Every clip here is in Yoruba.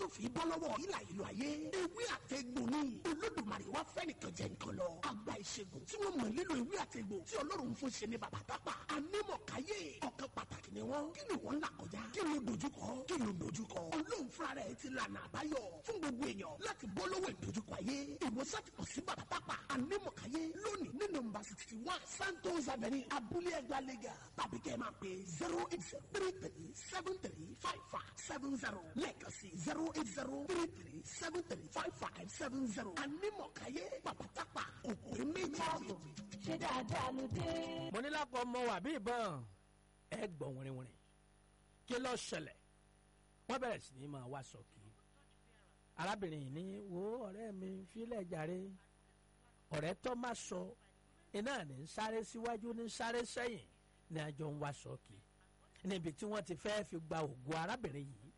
fi bọ́ lọ́wọ́ ìlà ìlú ayé ewé àtẹ̀gbò ni olódùmarè wá fẹ́ nìkan jẹ nǹkan lọ àgbà ìṣègùn tí wọ́n mọ̀ nílò ewé àtẹ̀gbò tí ọlọ́run fún ṣe ní bàbá tápà anímọ̀káyé ọ̀kan pàtàkì ni wọ́n kí ni wọ́n là kọjá kí ló dojúkọ kí ló dojúkọ ọlọ́run fúnra rẹ̀ ti lànà àbáyọ fún gbogbo èèyàn láti bọ́ lọ́wọ́ ìdojúkọ ayé ìwòsàn ti kàn sí bàbá tápà anímọ̀káyé lónìí ní nọ́mbà sixty one santos avenue abúlé ẹgbàá lẹ́gà tàbí kẹ́ ẹ máa pè zero eight zero three three seven three five five seven zero lẹ́ẹ̀kan sí zero eight zero three three seven three five five seven zero anímọ̀káyé bàbá tápà òkú méjì. ṣé dáadáa ló dé. mo ní lápò ọmọ wà bí ìbọn ẹ gbọ̀n wìrìwìrì kí ló ṣẹlẹ̀ wọ́n bẹ̀rẹ̀ sí ní máa wá sọ̀kì arábìnrin yìí ní wo ọ̀rẹ́ mi fílẹ̀ jàre ọ̀rẹ́ tó má sọ iná ní ń sáré síwájú ní ń sáré sẹ́yìn ní àjọ ń wá sọ̀kì níbi tí wọ́n ti fẹ́ fi gba ògùn arábìnrin yìí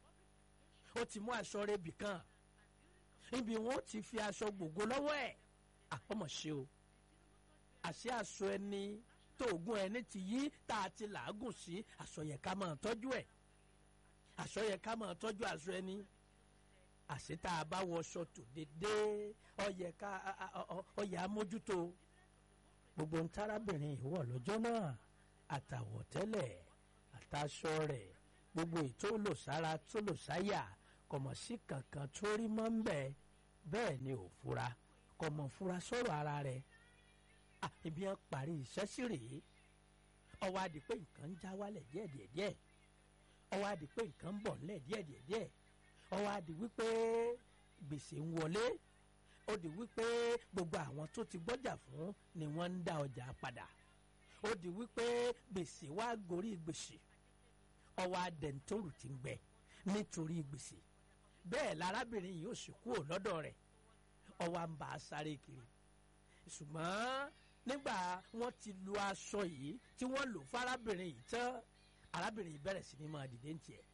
ó ti mú aṣọ rẹ̀ bì kan níbi wọn ó ti fi aṣọ gbogbo lọ́wọ́ ẹ̀ àkọ́mọ̀ ṣe o àṣé aṣọ ẹni tó ògùn ẹni ti yí tá a ti làágùn sí aṣọ yẹ ká máa tọ́jú ẹ̀ aṣọ yẹ ká máa tọ́jú aṣọ ẹni àṣé tá a bá wọṣọ tó dédé ọyẹ ká ọyẹ amójútó gbogbo ń tárábìnrin ìwọ lọ́jọ́ náà àtàwọ̀tẹ́lẹ̀ àtàṣọ rẹ̀ gbogbo ètò olùsára tó lòsáyà kọ̀mọ̀ sí kankan tó rí mọ́ ń bẹ̀ bẹ́ẹ̀ ni ò fura kọ̀mọ̀ fura sọ̀rọ̀ ara rẹ̀ ibi yẹn parí iṣẹ́ sí rèé ọwọ́ adi pé nǹkan ń já wálẹ̀ díẹ̀díẹ̀díẹ̀ ọwọ́ adi pé nǹkan ń bọ̀ ńlẹ̀ díẹ̀díẹ̀díẹ̀ ọwọ́ adi wípé gbèsè ń wọlé ó di wípé gbogbo àwọn tó ti gbọ́jà fún ni wọ́n ń dá ọjà padà ó di wípé gbèsè wá gorí gbèsè ọwọ́ adẹ̀ntóòrù ti ń gbẹ nítorí gbèsè bẹ́ẹ̀ lárábìnrin yìí ó sì kúrò lọ́dọ̀ rẹ̀ ọwọ́ à ń bá a sáré kiri ṣùgbọ́n nígbà wọ́n ti lu aṣọ yìí tí wọ́n lò fárábìnrin yìí tán arábìnrin yìí bẹ̀rẹ̀ sí ni máa dìde ń tiẹ̀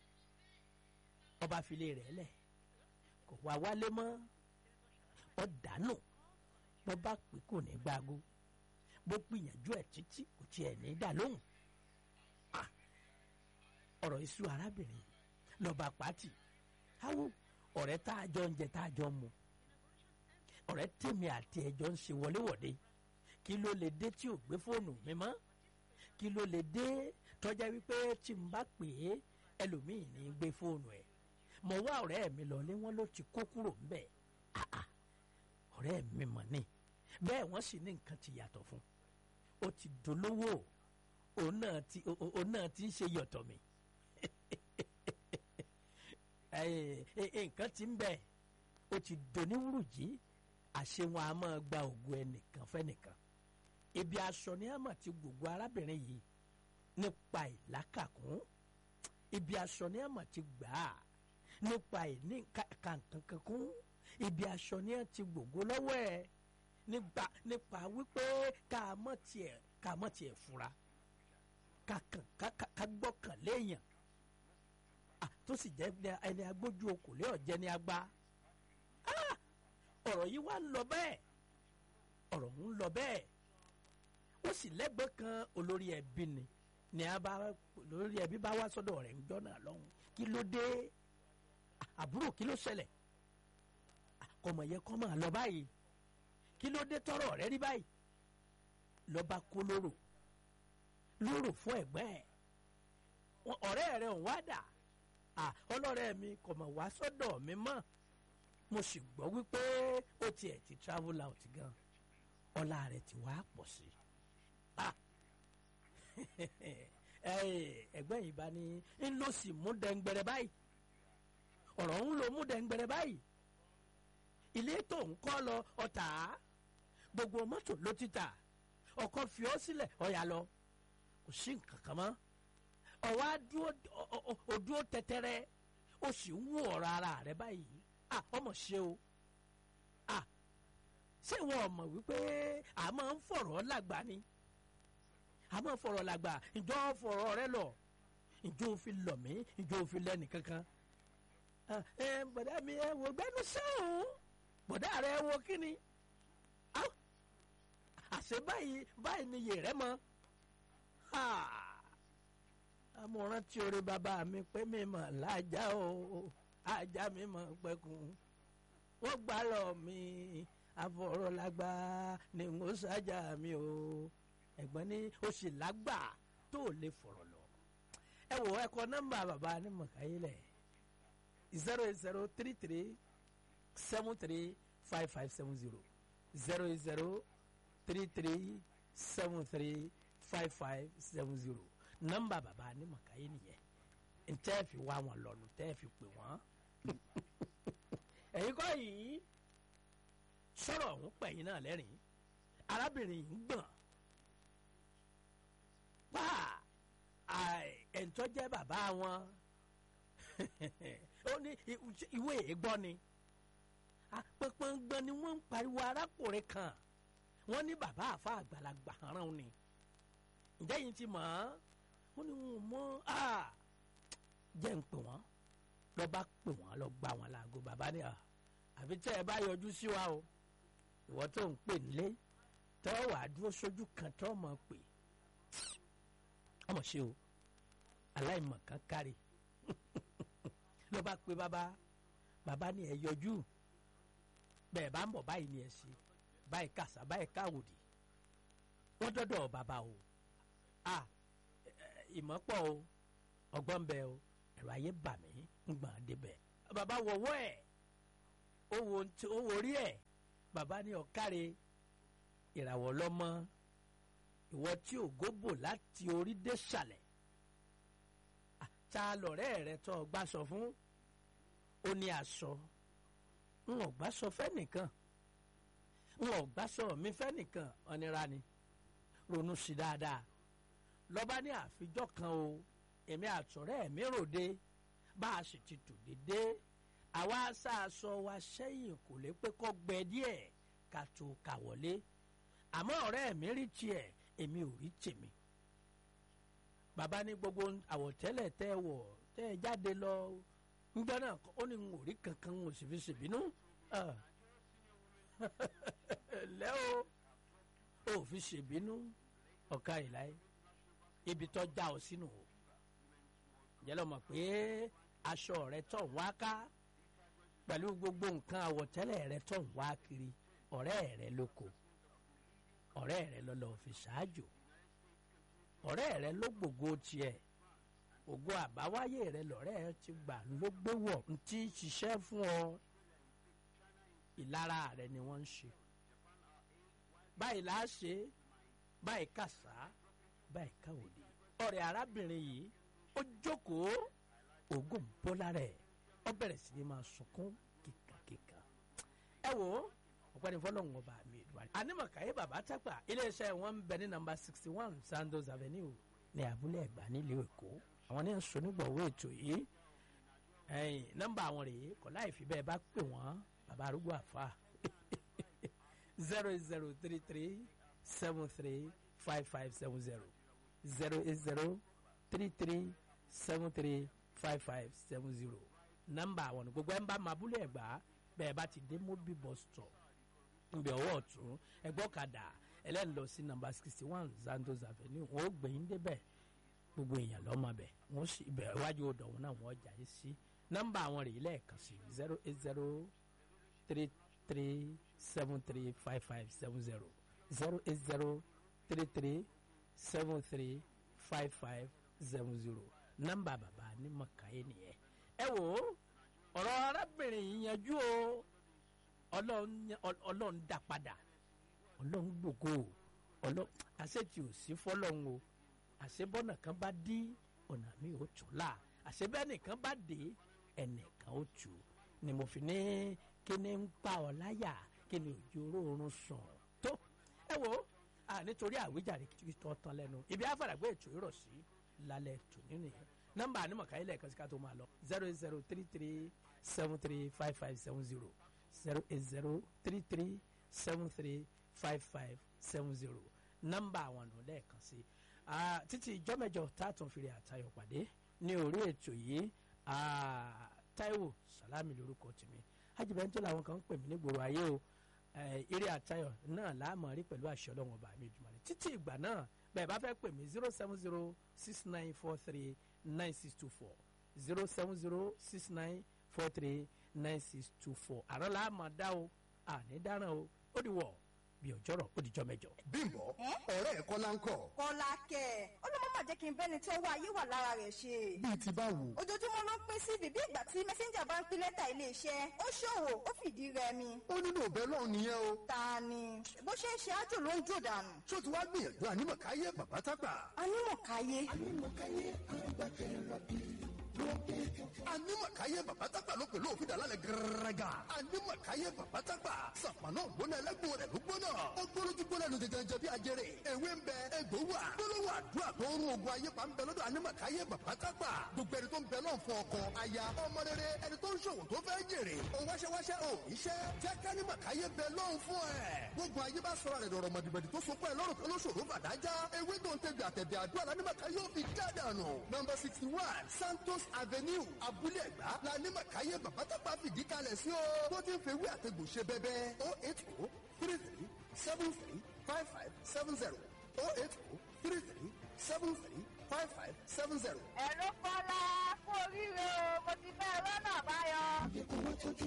ọba filé rẹ̀ lẹ̀ kò wá wálé mọ́ ọ dànù bó bá pè kò ní gbágo bó gbìyànjú ẹ̀ títí kò tiẹ̀ ní dà lóhùn ọ̀rọ̀ iṣu arábìnrin lọ́ba pàtì awo ọ̀rẹ́ tá a jọ ń jẹ tá a jọ ń mu ọ̀rẹ́ tèmi àti ẹ̀jọ́ ń ṣe wọléwọ̀de kí ló lè dé tí ò gbé fóònù mi mọ́ kí ló lè dé tọ́já wípé tí n bá pè é ẹlòmíì ní gbé fóònù ẹ̀ mo wá ọ̀rẹ́ mi lọlé wọn ló ti kó kúrò ńbẹ̀ àà ọ̀rẹ́ mi mọ̀ ni bẹ́ẹ̀ wọ́n sì ní nǹkan ti yàtọ̀ fún ó ti dolówó òun náà ti òun náà ti ń ṣe yọ̀tọ̀ mi nǹkan ti ń bẹ̀ ó ti doníwùrùjí àṣẹ wọn a máa gba ògùn ẹnìkan fẹ́nìkan ibi aṣọ ni a máa ti gbogbo arábìnrin yìí nípa ìlákàkún ibi aṣọ ni a máa ti gbà á nípa ìní kàǹkankankún ibi aṣọ ni a ti gbogbo lọ́wọ́ ẹ̀ nípa nípa wípé ká mọ̀ tiẹ̀ ká mọ̀ tiẹ̀ fura ká kàn ká gbọ́kàn léèyàn tó sì jẹ́ ẹni agbójú okòlé ọ̀jẹ̀ ni agbá ọ̀rọ̀ yìí wá ń lọ bẹ́ẹ̀ ọ̀rọ̀ ń lọ bẹ́ẹ̀ ó sì lẹ́gbẹ̀ẹ́ kan olórí ẹbí ni ni a bá olórí ẹbí bá wá sọ́dọ̀ rẹ̀ ń jọ́nà lọ́hùn kí ló dé àbúrò kí ló ṣẹlẹ̀ kọmọ yẹ kọ́ máa lọ báyìí kí ló dé tọrọ rẹ rí báyìí lọ́ba kó lóró lóró fún ẹ̀gbẹ́ ẹ̀ ọ̀rẹ́ rẹ̀ ń wá dà ọlọ́rẹ́ mi kò mọ̀ wá sọ́dọ̀ mi mọ́ mo sì gbọ́ wípé ó tiẹ̀ ti travel out gan ọlá rẹ̀ ti wá pọ̀ sí ẹgbẹ́ yìí bá ní ń lọ sí mú dẹ́ngbẹ̀rẹ̀ báyìí ọ̀rọ̀ ń lo mú dẹ́ngbẹ̀rẹ̀ báyìí ilé tó ń kọ́ lọ ọ̀tá gbogbo mọ́tò ló ti tà ọkọ̀ fi ọ́ sílẹ̀ ọ̀yà lọ kò sí nǹkan kan mọ́ ọwọ́ adúró tẹ́tẹ́rẹ́ ó sì ń wú ọ̀rọ̀ ara rẹ̀ báyìí ah ọmọ ṣe o ah ṣé wọn mọ̀ wípé a máa ń fọ̀rọ̀ lágbà ni a máa ń fọ̀rọ̀ lágbà ìjọ fọ̀rọ̀ rẹ lọ ìjọ òfin lọ mí ìjọ òfin lẹ́nu kankan ẹ bọ̀dá mi ẹ wò gbẹ́nu sẹ́hùn bọ̀dá rẹ wo kí ni àṣẹ báyìí báyìí ni yè rẹ mọ́ amọ̀ràn tí orí bàbá mi pé mi mà lájà o ajá mi mọ̀ pẹ́kun wọ́n gbà lọ mi àfọ̀rọ̀lágbá ni mo ṣájà mi o ẹ̀gbọ́n ní o sì lágbà tó lè fọ̀rọ̀ lọ. ẹ wò ẹ kọ nọ́mbà bàbá ní mọ̀káyé lẹ̀ zero eight zero three three seven three five five seven zero zero eight zero three three seven three five five seven zero nọ́mbà bàbá ní mọ̀káyé nìyẹn ntẹ́ fi wá wọn lọ́nu tẹ́ fi pè wọ́n ẹ̀yin kọ́ yìí sọ̀rọ̀ ọ̀hún pẹ̀yìn náà lẹ́rìn arábìnrin yìí ń gbọ̀n pa ẹ̀ńtọ́ jẹ́ bàbá wọn ó ní ìwé ìgbọ́ ni pẹ̀pẹ̀ngbọ̀n ni wọ́n ń pariwo arákùnrin kan wọ́n ní bàbá àfa àgbàlagbà rán ni ǹjẹ́ yìí ti mọ̀ ọ́n ó ní wọn mọ́ jẹ́ ń pè wọ́n lọ bá pè wọ́n lọ gbà wọ́n láago bàbá ní à àfi tẹ́ ẹ bá yọjú sí wa o ìwọ tó ń pè nílé tọ́ wàá dúró sójú kan tọ́ mọ̀ pé ọmọ ṣe o aláìmọ̀ kan kárí lọ bá pe bàbá bàbá ní ẹ yọjú bẹ́ẹ̀ bá ń bọ̀ báyìí ni ẹ ṣe báyìí kàṣà báyìí káwòdì wọ́n dọ́dọ̀ bàbá o à ìmọ̀ pọ̀ o ọgbọ́n bẹ o ẹ̀rọ ayé bà mí ń gbọ̀n débẹ̀ bàbá wọ̀wọ́ ẹ̀ ó wo orí ẹ̀ bàbá ní ọ̀káre ìràwọ̀ lọ́mọ ìwọ tí ògo bò láti orí dé sàlẹ̀ ta lọ̀rẹ́ rẹ tó gbà sọ fún ó ní aṣọ ń ò gbà sọ fẹ́nìkan ń ò gbà sọ mi fẹ́nìkan ọ̀nira ni ronú sí dáadáa lọ́ba ní àfijọ́ kan o èmi àtọ̀rẹ́ mi ròde bá a sì ti tò dédé àwa aṣáaṣọ wa sẹ́yìn kò lè pé kọ́ gbẹ díẹ̀ ká tó kà wọlé àmọ́ ọ̀rẹ́ mi rí tiẹ̀ èmi ò rí tèmi bàbá ní gbogbo àwọ̀tẹ́lẹ̀ tẹ́ ẹ wọ̀ tẹ́ ẹ jáde lọ ńgbẹ́ náà ó ní n ò rí kankan n ò sì fi ṣèbínú lẹ́ o ò fi ṣèbínú ọ̀ka ìláyé ibi tó já ọ sínú o jẹ́ lọ́mọ pé aṣọ rẹ tó ń wá ká pẹ̀lú gbogbo nǹkan àwọ̀tẹ́lẹ̀ rẹ tó ń wá kiri ọ̀rẹ́ rẹ lóko ọ̀rẹ́ rẹ lọ́lọ́ fi ṣáájò ọ̀rẹ́ rẹ ló gbògo tiẹ̀ ògo àbáwáyé rẹ lọ́rẹ́ ti gbà ló gbé wọ̀ ń tí ṣiṣẹ́ fún ọ ìlara rẹ ni wọ́n ń ṣe báyìí là á ṣe báyìí kàṣá báyìí káwòdì ọ̀rẹ́ arábìnrin yìí ó jókòó ògùn bọ́lá rẹ̀ ó bẹ̀rẹ̀ sí ni máa sunkún kíkankíkan ẹ wo ọ̀pẹ́ni fọlọ́hún ọba mi ìdúwárí. anímọ̀káyé bàbá tápà iléeṣẹ́ wọn ń bẹ ní nàmbà sixty one Sandos Avenue ní abúlé ẹ̀gbá nílùú èkó àwọn ní sọnígbọ̀wọ́ ètò yìí ẹ̀yìn nọ́mbà àwọn rèé kọ́ láì fi bẹ́ẹ̀ bá pè wọ́n bàbá arúgbó àfa zero eight zero three three seven three five five seven zero zero eight zero three three seven three five five seven zero nọ́mbà àwọn ní gbogbo ẹ̀ ń bá mabúlé ẹ̀gbá bẹ́ẹ̀ bá ti dé mobi bus stop nbẹ ọwọ́ ọ̀tún ẹgbọ́ kadà ẹlẹ́ni lọ sí nàmbà sixty one Santos Avenue wọn ó gbẹ̀yìn débẹ̀ gbogbo èèyàn lọ́mọ bẹ̀ wọ́n sì ibẹ̀ iwájú odò wọn náà wọ́n jà yé sí nọ́mbà àwọn rèé lẹ́ẹ̀kan sí zero eight zero three three seven three five five seven zero zero eight zero three three seven three five five seven zero nọ́mbà bàbá ní mọ̀káyé nìyẹn ẹ wò ó ọ̀rọ̀ arábìnrin yìí yanjú o ọlọ́run dá padà ọlọ́run gbògo ọlọ́run àṣetì ò sí fọlọ́run o àṣebọ́nà kan bá dí ọ̀nà mi ò tún là àṣebẹ́nìkan bá dé ẹnìkan ó tù ni mo fi ní kí ni ń pa ọ láyà kí ni òjò oorun sùn tó ẹ wo nítorí àwíjàre kí tó tán lẹ́nu ibi àfàràgbé ètò ìrọ̀ sí lálẹ́ tò nínú yẹn nọ́mbà ànímọ̀ká ilẹ̀ kan sí ká tó máa lọ zero eight zero three three seven three five five seven zero zero eight zero three three seven three five five seven zero nọ́mbà àwọn ọ̀nà lẹ́ẹ̀kan sí títí ìjọ mẹ́jọ tààtàn fìrí àtayọ̀ pàdé ní orí ètò yìí Táíwò Sàlámì lórúkọ tèmi ajibẹ́ntò làwọn kan ń pè mí nígboro ayé o eré àtayọ̀ náà láàmú rí pẹ̀lú àṣẹ ọlọ́run ọba mi jùmọ̀ ní títí ìgbà náà bẹ́ẹ̀ bá fẹ́ pè mí zero seven zero six nine four three nine six two four zero seven zero six nine four three nine six two four àrọ́ la máa dá o àní dáràn o ó di wọ̀ bí ọjọ́rọ̀ ó di jọ́ mẹ́jọ. bímbọ ọ̀rẹ́ ẹ̀ kọ́lá ń kọ̀ kọ́lá kẹ̀ ó ló má jẹ́ kí n bẹ́ni tí ọwọ́ ayé wà lára rẹ̀ ṣe. bíi ti báwo ojoojúmọ́ ló ń pín sí bíbí ìgbà tí mẹ́sẹ́ńjà bá ń pín lẹ́tà iléeṣẹ́ ó ṣòwò ó fìdí rẹmi. ó nínú òbẹ́ lọ́hùn nìyẹn o ta ni bó ṣe ń ṣe ájò ló ń jò dànù. ṣó ti wá gbìyànjú ànímọ̀káyé bàbá tápà anímọ̀káyé ànímọ̀káyé bàbá tápà ló pẹ̀lú òfin dàlálẹ̀ gẹ́rẹ́gà ànímọ̀káyé bàbá tápà sàpànà ògbóná ẹlẹ́gbọ̀n rẹ̀ ló gbóná ó gbóná tó gbóná lóde jẹjẹ bí ajẹrè ewé ń bẹ egbò wà gbólóhùn àdúrà tó ń rún ogun ayé pa ń bẹ lọ́dọ̀ ànímọ̀káyé bàbá tápà gbogbo ẹni tó ń bẹ lọ́n fún ọkọ aya ọmọ rere ẹni tó ń ṣòwò tó fẹ́ jèrè òun wáṣẹ́wáṣẹ́ ò iṣẹ́ jẹ́ kánímọ̀káyé bẹ lọ́n fún ẹ̀ gbogbo ayé bá sọ̀rọ̀ rẹ̀ dọ̀rọ̀ mọ̀dìbẹ̀dì tó so pẹ́ lọ́rùn kan ló ṣòro fàdájá ewé tó ń tẹ̀gbẹ̀ àtẹ̀dẹ̀ àdúrà lánímọ̀káyé ò fi gádànù nọmba sixty one santos avenue abúlé ẹ̀gbá lánímọ̀káyé bàbá tápà fìdí kalẹ̀ sí o tó ti ń fewé àtẹ̀gbò ṣe bẹ́bẹ́ oh eight oh three three seven three five five seven zero oh eight oh three three seven three five five seven zero. ẹ̀rọ kọ́lá kú oríire o mo ti fẹ́ rọ́nà àbáyọ.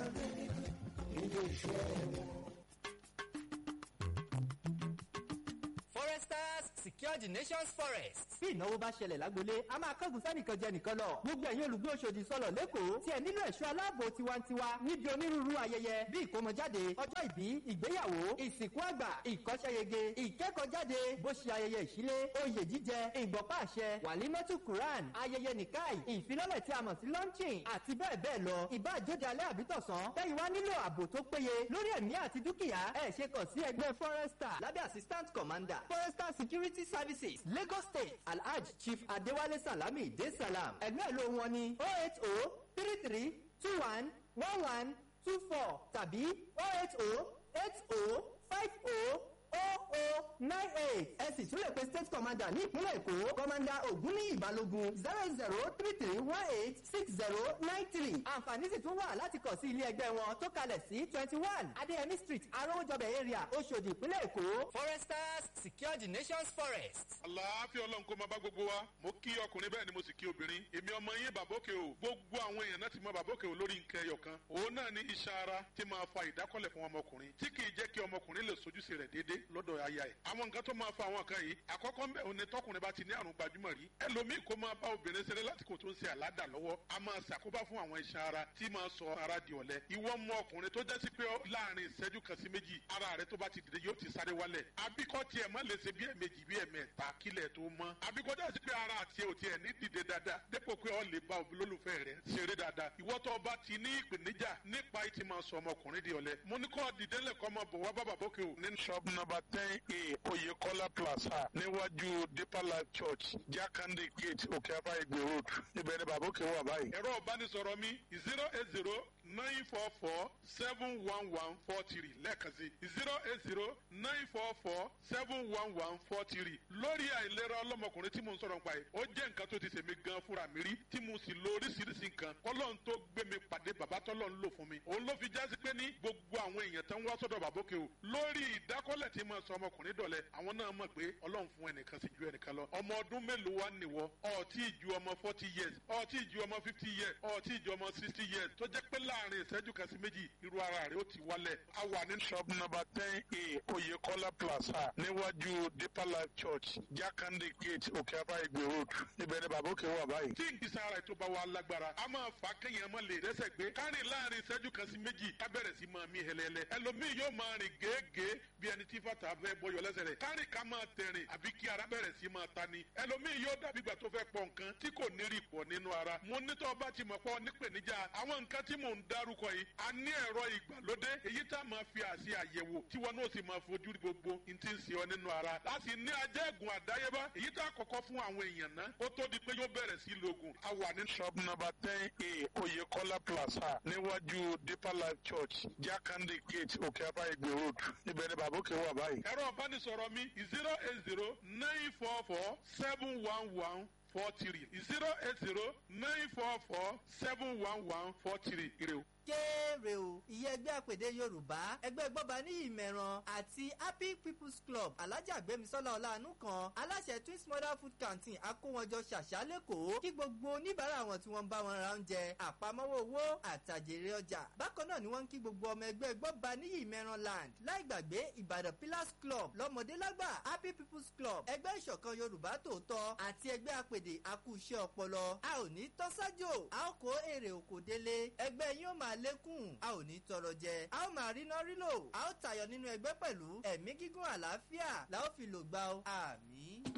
foresters secure the nation's forest. bí ìnáwó bá ṣẹlẹ̀ lágbolé a máa kángun sẹ́nìkan jẹ nìkan lọ gbogbo ẹ̀yin olùgbé Òṣòdì sọ̀lọ̀ lẹ́kọ̀ọ́ tí ẹ nílò ẹ̀ṣọ́ aláàbò tiwantiwa níbi onírúurú ayẹyẹ bí ìkómọjáde ọjọ́ ìbí ìgbéyàwó ìsìnkú àgbà ìkọ́ṣẹ́yege ìkẹ́kọ̀ọ́jáde bó ṣe ayẹyẹ ìṣílé oyè jíjẹ ìgbọ̀pá àṣẹ wàlímọ́tù quran ayẹyẹ nìkáì ìfilọ́lẹ̀ tí a mọ̀ sí launching àti bẹ́ẹ̀ bẹ́ẹ̀ lọ ìbá àjóde alẹ́ àbítọ̀sán tẹ́yìn wá nílò ààbò tó péye lórí ẹ̀mí àti dúkìá ẹ̀ ṣe kàn sí ẹgbẹ́ forester lábẹ́ assistant commander forester security services lagos state alhaj chief adewale salami de salam ẹgbẹ́ ìlú wọn ni oh eight oh three three two one one one two four tàbí oh eight oh eight oh five oh oh oh nine eight ẹ sì tún lè pe state commander ní ìpínlẹ̀ èkó commander ògúnníyì balógun zero zero three three one eight six zero nine three àǹfààní sì tún wà láti kàn sí ilé ẹgbẹ́ wọn tó kalẹ̀ sí twenty one adéyẹmí street arówójọbẹ̀ area oṣòdì ìpínlẹ̀ èkó foresters secure the nation's forest. àlàáfíà ọlọ́run kó máa bá gbogbo wa mo kí ọkùnrin bẹ́ẹ̀ ni mo sì kí obìnrin èmi ọmọ yín bàbókè o gbogbo àwọn èèyàn náà ti mọ bàbókè o lórí nǹkan ẹyọ kan òun náà ní iṣan ara tí máa fa ìdákọ́lẹ̀ fún ọmọkùnrin tí kì í jẹ́ kí ọmọkùnrin lè sojúṣe rẹ̀ déédé lọ́dọ̀ aya ẹ̀ àwọn nǹkan tó máa fa àwọn kan yìí àkọ́kọ́ ń bẹ̀ òun ni tọkùnrin bá ti ní àrùn gbajúmọ̀ rí ẹlòmíì kó máa bá obìnrin ṣeré lásìkò tó ń ṣe àládà lọ́wọ́ a máa ṣàkóbá fún àwọn iṣan ara tí máa sọ ara di ọ̀lẹ ìwọ mọ ọkùnrin tó jẹ́ sí pé láàrin ìṣẹ́jú kan sí méjì ara rẹ tó bá ti dìde yóò ti sáré wálẹ̀ àbíkọ́ tiẹ̀ má lè ṣe bí ẹ̀mejì bí ẹ̀mẹ́ta kílẹ̀ tó mọ́ àbíkọ́ jẹ́ sí pé ara àti ò tiẹ̀ ní dìde dáadáa dépò pé ọ lè bá olólùfẹ́ rẹ ṣeré dáadáa ìwọ tó bá ti ní ìpèníjà nípa ìtì máa sọ ọmọkùnrin di ọ̀lẹ mo ní kọ́ dìde lẹ́kọ́ ọmọ bọ̀ wá bàbá bókè o. ní shop number ten a oyekola plaza níwájú deeper life church jakande gate òkè abáyégbé road ibẹ̀ ni bàbá òkè wà báyìí. ẹ̀rọ ìbánisọ̀rọ̀ mi zero eight zero nine four four seven one one four three lẹ́ẹ̀kan sí zero eight zero nine four four seven one one four three lórí àìlera ọlọ́mọkùnrin tí mo ń sọ̀rọ̀ nípa yìí ó jẹ́ nǹkan tó ti ṣèmi gan fúnra mi rí tí mo sì lo oríṣiríṣi nǹkan kọ́lọ́n tó gbé mi pàdé bàbá tọ́lọ́ ń lò fún mi òun ló fi jásí pé ní gbogbo àwọn èèyàn tó ń wá sọ́dọ̀ bàbókè o lórí ìdákọ́lẹ̀ tí mo sọ ọmọkùnrin dọ̀lẹ́ àwọn náà mọ̀ pé ọlọ́run fún ẹnìkan sí ju ẹnìkan lọ ọmọ ọdún mélòó wá nìwọ ọtí ìju ọmọ forty years ọtí ìju ọmọ fifty years ọtí ìju ọmọ sixty years tó jẹ́ pé láàrin ìṣẹ́jú kan sí méjì irú ara rẹ̀ ó ti wálẹ̀ a wà ní shop number ten a oyekola plaza níwájú deeper life church jakande gate òkè abáyégbé road ibẹ̀ ni bàbá òkè wà báyìí. tí ìgbésẹ̀ ara ètò bá wa lágbára a máa fà kéèyàn máa lè rẹ́sẹ̀ gbé kárìn láàrin ìṣẹ́jú kan sí méjì ká bẹ̀rẹ̀ sí máa mí hẹlẹ́lẹ́ ẹlòmíì yóò máa rìn gèégèé bí ẹni tí fàtà fẹ́ bọyọ̀ lẹ́sẹ̀ rẹ̀ kárìn ká máa tẹ̀rìn àbí kí ara bẹ̀rẹ̀ sí máa ta ni ẹlòmíì yóò dàbí ìgbà tó fẹ́ pọ̀ nǹkan tí kò ní rí pọ̀ nínú ara mo ní tó bá ti mọ̀ pọ̀ nípèníjà àwọn nǹkan tí mò ń dárúkọ yìí a ní ẹ̀rọ ìgbàlódé èyí tá a máa fi àṣì àyẹ̀wò tí wọn náà sì máa fojú rí gbogbo n ti ń ṣe ọ nínú ara láti ní ajẹ́gùn àdáyébá èyí tá a kọ́kọ́ fún àwọn èèyàn náà ó tó di pé yóò bẹ̀rẹ̀ sí lògùn a wà ní shop number ten a oyekola plaza níwájú deeper life church jakande gate òkè abáyégbé road ibẹ̀ ni bàbá òkè wà báyìí. ẹ̀rọ ìbánisọ̀rọ̀ mi zero eight zero nine four four seven one one four three zero eight zero nine four four seven one one four three ire o. kéré o ìyẹn ẹgbẹ́ àpèdè yorùbá ẹgbẹ́ gbọ́ba ní ìmẹ̀ràn àti happy people's club alájà gbẹ̀mísọ́lá ọ̀làánú kan aláṣẹ twins mother food canteen akówọjọ ṣàṣà lẹ́kọ̀ọ́ kí gbogbo oníbàárà wọn tí wọ́n ń bá wọn ra oúnjẹ àpamọ́wọ́ owó àtàjèrè ọjà bákan náà ni wọ́n ń kí gbogbo ọmọ ẹgbẹ́ gbọ́ba ní ìmẹ̀ràn land láì gbàgbé ìbàdàn pillars club lọ́mọdé lágbà happy people's club ẹgbẹ́ ìṣọ̀kan yorùbá tòótọ́ àti ẹgbẹ́ àpèdè akúṣẹ́ ọpọlọ a ò ní tọ́sájò a ó kó èrè òkò délé ẹgbẹ́ yín ó máa lékún a ò ní tọrọ jẹ a ó máa ríná rílò a ó tayọ nínú ẹgbẹ́ pẹ̀lú ẹ̀mí gígùn àlàáfíà la ó fi lò gbà ó àmì.